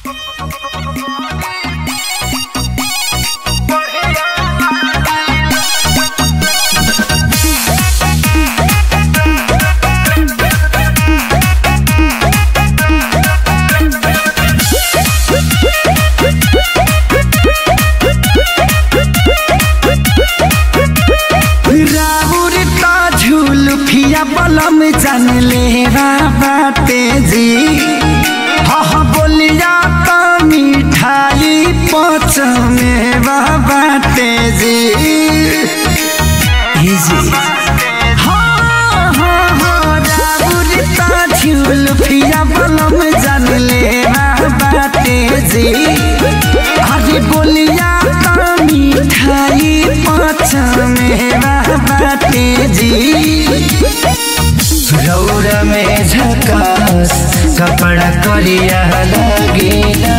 बलम जान ले बाटे जी हह बोलिया तो मिठाई पच में बाटे जी हे जी हाँ हाँ हाँ राउर ता झूल फिया बलम जान ले बाटे जी अरे बोलिया तो मिठाई पच में बाटे जी रौरा में झकास कपड़ा करिया लगेला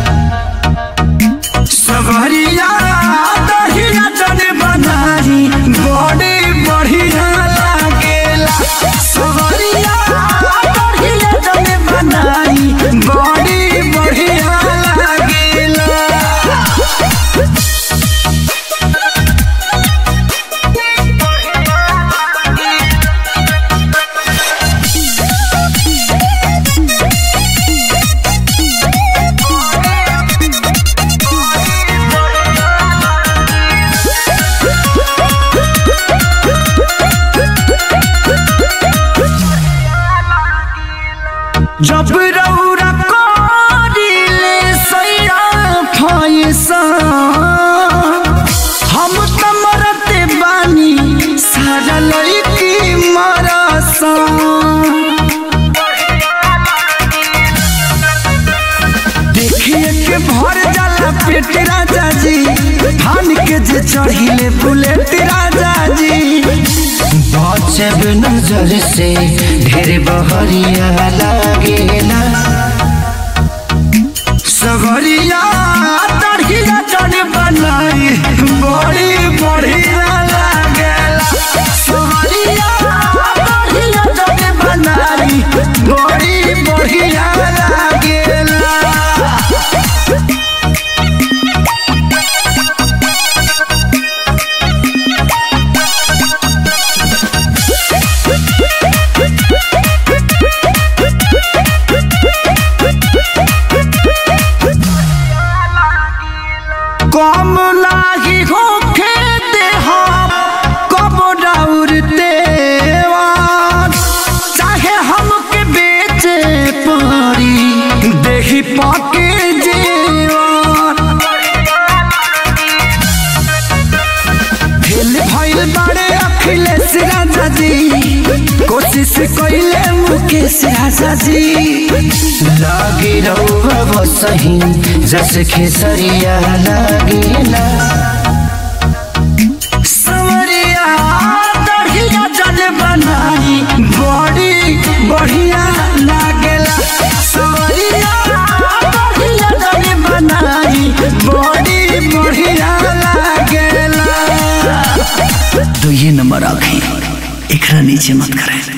सबरिया दहिया जन बनारी बड़े बढ़िया लागेला सबरिया दहिया जन बनारी बड़े बढ़िया लागेला जब रौरा करिले सैया फैसा हम त मरते बानी सारा लैकी मरसा देखिए के भर जाला पेट राजा जी धान के जे चढ़िले बुलेट राजा जी बचब नजर से ढेर बहरिया लागेला सगरिया तड़िया जन बनाई बड़ी बढ़िया लागेला सगरिया तड़िया जन बनाई बड़ी बढ़िया लागेला कम लागी होखे देहा कब डाउरते चाहे हमके बेचे पड़ी देही पाके जेवान फेल भइल बाड़े अखिलेश राजा जी कोशिश कइले मुकेश राजा जी लागी रहुआ बसही जस खेसरिया लागेला सवरिया दढ़िया जल बनाई बड़ी बढ़िया लागेला सवरिया दढ़िया जल बनाई बड़ी बढ़िया लागेला तो ये नंबर आखे एकरा नीचे मत करें